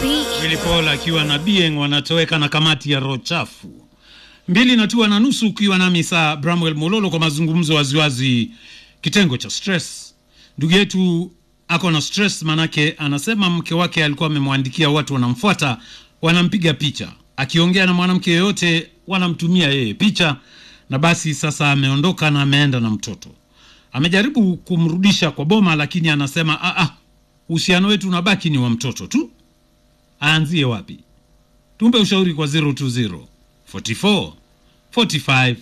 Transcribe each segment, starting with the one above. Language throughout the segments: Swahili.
Willy Paul akiwa na Bieng wanatoweka na kamati ya roho chafu mbili na tua na nusu, ukiwa nami saa Bramwell Mololo kwa mazungumzo waziwazi, kitengo cha stress. Ndugu yetu ako na stress, manake anasema mke wake alikuwa amemwandikia watu wanamfuata, wanampiga picha, akiongea na mwanamke yoyote wanamtumia yeye picha, na basi sasa ameondoka na ameenda na mtoto. Amejaribu kumrudisha kwa boma, lakini anasema ah, ah, uhusiano wetu unabaki ni wa mtoto tu. Aanzie wapi? Tumpe ushauri kwa 020 44 45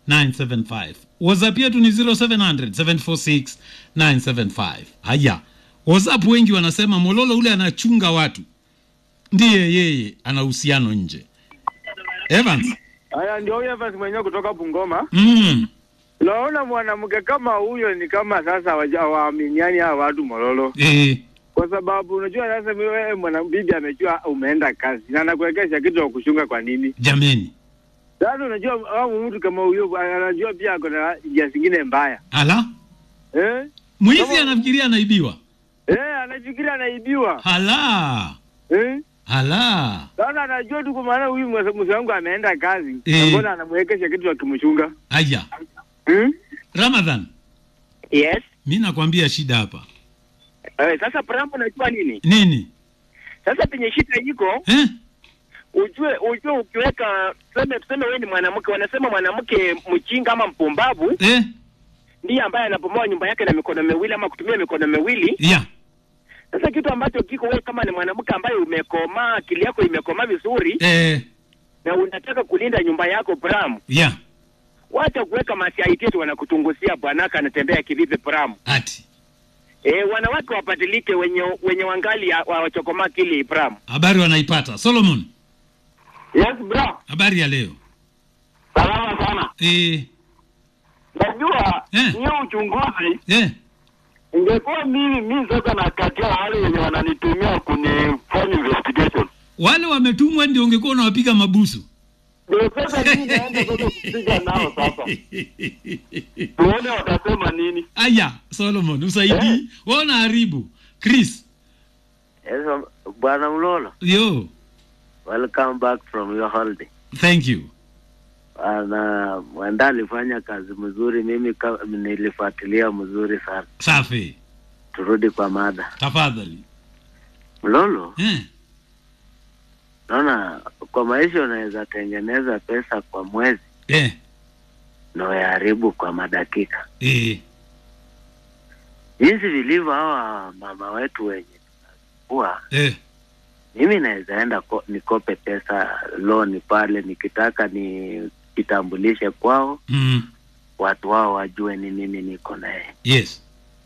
975. WhatsApp yetu ni 0700 746 975. Haya, WhatsApp wengi wanasema Mololo ule anachunga watu, ndiye yeye ana uhusiano nje. Evans, Haya, ndio huyo Evans mwenyewe kutoka Bungoma. mm, Naona mwanamke kama huyo ni kama sasa hawaja- hawaaminiani hawa watu Mololo, eh, kwa sababu unajua sasa wewe mwana bibi amejua umeenda kazi na anakuwekesha kitu cha kushunga. Kwa nini jameni, sasa? Unajua au mtu kama huyo anajua pia ako na njia zingine mbaya ala eh? mwizi Kama- anafikiria anaibiwa. Eh, anafikiria anaibiwa Hala eh? hala, Sasa anajua tu kwa maana huyu mse mse wangu ameenda kazi Eh. na mbona anamwekesha kitu cha kimshunga haya hmm? Ramadhan, Yes. mi nakwambia shida hapa Eh, sasa Prambo unajua nini? nini Sasa penye shida iko eh? ujue ujue ukiweka tuseme tuseme wewe ni mwanamke wanasema mwanamke mjinga ama mpumbavu Eh? ndiye ambaye anapomoa nyumba yake na mikono miwili ama kutumia mikono miwili. ya Sasa kitu ambacho kiko wewe kama ni mwanamke ambaye umekomaa, akili yako imekomaa vizuri eh, na unataka kulinda nyumba yako Pram, ya wacha kuweka masiaiteti wanakutungusia bwanaka anatembea kivipi Pram. ati Eh, wanawake wabadilike wenye wenye wangali ya- wa- wachokomaa kili Pram. habari wanaipata. Solomon, Yes bro. habari ya leo Salama sana. eh, Najua Eh. hiyo uchunguzi eh, ingekuwa mimi mimi sasa nakatia wale wenye wananitumia kunifanya investigation. wale wametumwa ndio ungekuwa unawapiga mabusu Ndio sasa mimi naenda sasa kupiga nao sasa. Tuone watasema nini. Aya, Solomon usaidii, wewe unaharibu. Chris, Yes, Bwana Mlolo, yo, welcome back from your holiday. thank you. Na mwenda alifanya kazi mzuri, mimi ka, nilifuatilia mzuri sana. Safi, Turudi kwa mada. tafadhali. Mlolo, Eh, naona kwa maisha unaweza tengeneza pesa kwa mwezi eh, na uyaharibu kwa madakika, eh, jinsi vilivyo hawa mama wetu wenye kuwa eh, mimi naweza enda ko, nikope pesa loan pale nikitaka nikitambulishe kwao, mm, watu wao wajue ni mimi niko naye yes,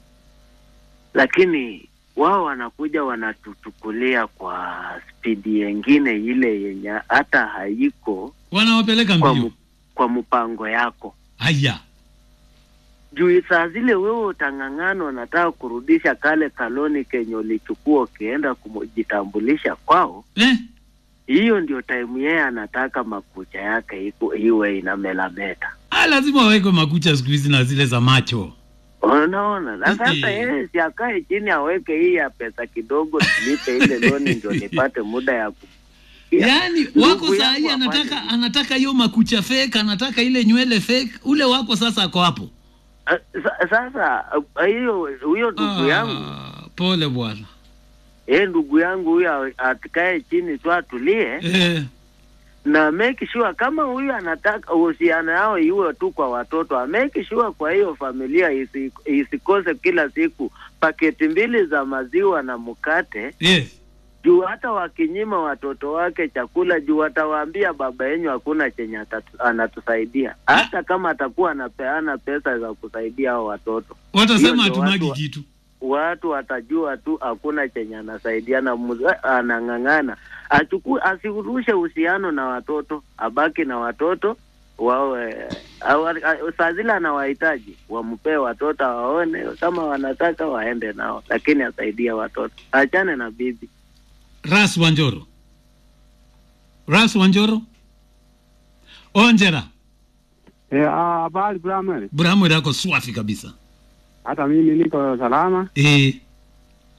lakini wao wanakuja wanatuchukulia kwa spidi yengine ile yenye hata haiko wanawapeleka kwa, mbio. mu, kwa mpango yako Aya, juu saa zile wewe utang'ang'ana unataka kurudisha kale kaloni kenye ulichukua ukienda kujitambulisha kwao eh, hiyo ndio time yeye anataka makucha yake iku, iwe inamelameta ah, lazima wawekwe makucha siku hizi na zile za macho. unaona na sasa Eh. yeye si akae chini aweke hii ya pesa kidogo tulipe ile loni ndio nipate muda ya ku Ya. Yaani Ndugu wako saa yangu hii afanye anataka hivi. anataka hiyo makucha fake, anataka ile nywele fake. Ule wako sasa ako hapo. Ah, sa- sasa ah, hiyo huyo ndugu yangu Ah, pole bwana. eh ndugu yangu huyo atikae chini tu atulie Eh, na make sure kama huyu anataka uhusiano yao iwe tu kwa watoto make sure kwa hiyo familia isi, isikose kila siku paketi mbili za maziwa na mkate yes. juu hata wakinyima watoto wake chakula juu watawaambia baba yenyu hakuna chenye atatu- anatusaidia hata kama atakuwa anapeana pesa za kusaidia hao watoto Hiyo Watasema ndio hatumagi watu- kitu. watu watajua tu hakuna chenye anasaidia na mzee anang'ang'ana achukue asirushe uhusiano na watoto abaki na watoto wawe awa- a- saa zile anawahitaji wampee watoto waone kama wanataka waende nao lakini asaidie watoto achane na bibi Ras Wanjoro. Ras Wanjoro. Onjera. Eh, ah, habari Bramwell. Buramu yako swafi kabisa. Hata mimi niko salama. Eh,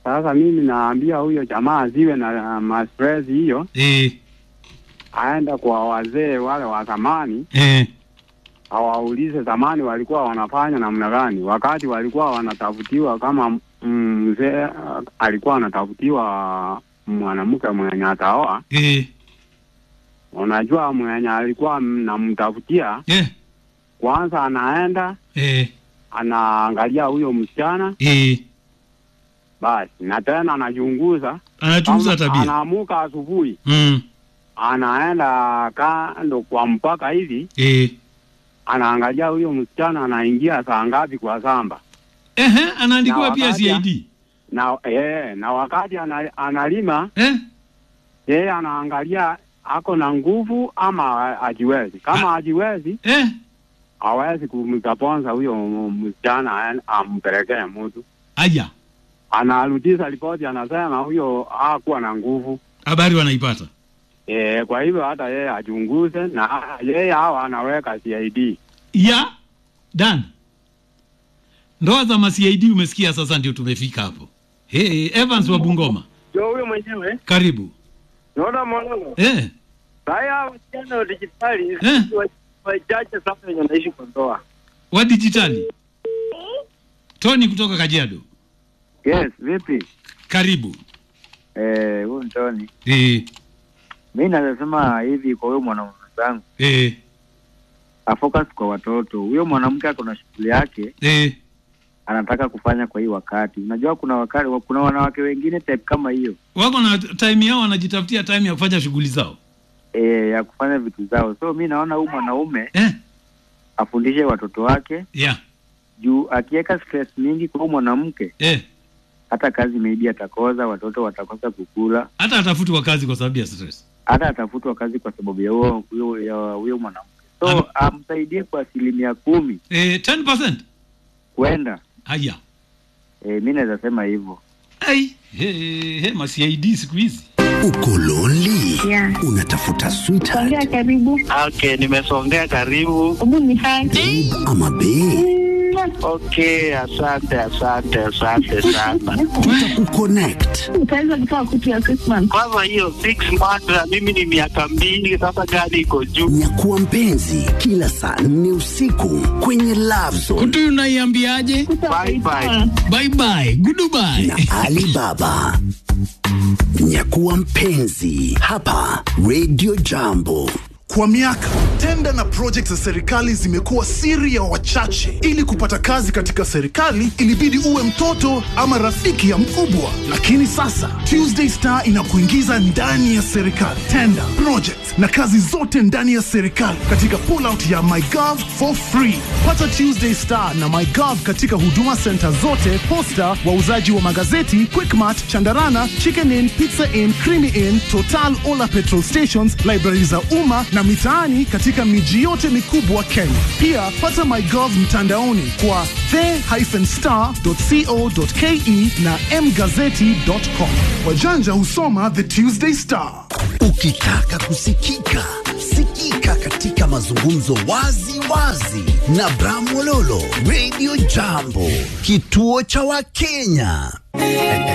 Sasa mimi naambia huyo jamaa asiwe na mastress hiyo, eh, aenda kwa wazee wale wa zamani, eh, awaulize zamani walikuwa wanafanya namna gani, wakati walikuwa wanatafutiwa kama mm, mzee uh, alikuwa anatafutiwa mwanamke mwenye ataoa. eh, Unajua mwenye alikuwa namtafutia, eh, kwanza anaenda eh, anaangalia huyo msichana eh. basi, na tena anachunguza Anachunguza Kama tabia. Anaamuka asubuhi, Mm, anaenda kando kwa mpaka hivi, eh. anaangalia huyo msichana anaingia saa ngapi kwa samba, Ehe, anaandikiwa Na pia wakati ya- CID. na eh, na wakati ana, analima Eh? yeye anaangalia ako na nguvu ama ajiwezi. Kama ajiwezi, Eh? hawezi kumkaponza huyo msichana aen- ampelekee mtu, Aya, anarudisha ripoti, anasema huyo hakuwa na nguvu. habari wanaipata. E, kwa hivyo hata yeye achunguze na yeye hawa anaweka CID. Ya Dan, ndoa za ma CID umesikia, sasa ndio tumefika hapo. Hey, Evans wa Bungoma, Ndio huyo mwenyewe. karibu. Naona mwanangu. Eh, Haya wasichana wa dijitali Eh. wa- wachache sana wenye wanaishi kwa ndoa. wa dijitali. Tony kutoka Kajiado, Yes, vipi? karibu. Eh, huyu Ntoni. Eh, Mi naweza sema hivi kwa huyo mwanaume zangu, eh, afocus kwa watoto. Huyo mwanamke ako na shughuli yake eh, anataka kufanya kwa hii wakati. Unajua kuna wakati kuna wanawake wengine type kama hiyo wako na time yao, wanajitafutia time ya kufanya shughuli zao. eh, ya kufanya vitu zao. So mi naona huyu mwanaume Eh, afundishe watoto wake yeah, juu akiweka stress mingi kwa huyu mwanamke, eh. hata kazi maybe atakosa, watoto watakosa kukula, Hata atafutwa kazi kwa sababu ya stress. hata atafutwa kazi kwa sababu ya huyo huyo ya huyo mwanamke. So Ana- amsaidie kwa asilimia kumi Eh, 10%. kwenda. Haya. Eh, mi naweza sema hivyo. Ai, he, he, ma CID siku hizi. Uko lonely? Yeah. Unatafuta sweetheart Songea karibu. Okay, nimesongea karibu. Hebu ni hai. ama bae? Okay, asante asante asante sana. Tutakukonnect. Utaweza kutoa kutu ya Christmas. Kwanza hiyo six months na mimi ni miaka mbili sasa, gari iko juu. Nyakuwa mpenzi kila saa nne usiku kwenye Love Zone Kutu unaiambiaje? Bye, bye. Bye bye. Goodbye. na Alibaba. Nyakuwa mpenzi hapa Radio Jambo. Kwa miaka tenda na project za serikali zimekuwa siri ya wachache. Ili kupata kazi katika serikali, ilibidi uwe mtoto ama rafiki ya mkubwa. Lakini sasa Tuesday Star inakuingiza ndani ya serikali, tenda project na kazi zote ndani ya serikali katika pullout ya MyGov for free. Pata Tuesday Star na MyGov katika huduma center zote, posta, wauzaji wa magazeti, Quickmart, Chandarana, Chicken Inn, Pizza Inn, Creamy Inn, Total, Ola petrol stations, library za umma na mitaani katika miji yote mikubwa Kenya. Pia pata MyGov mtandaoni kwa the-star.co.ke na mgazeti.com. Wajanja husoma The Tuesday Star. Ukitaka kusikika, sikika katika mazungumzo wazi wazi na Bramwololo Radio Jambo, kituo cha Wakenya.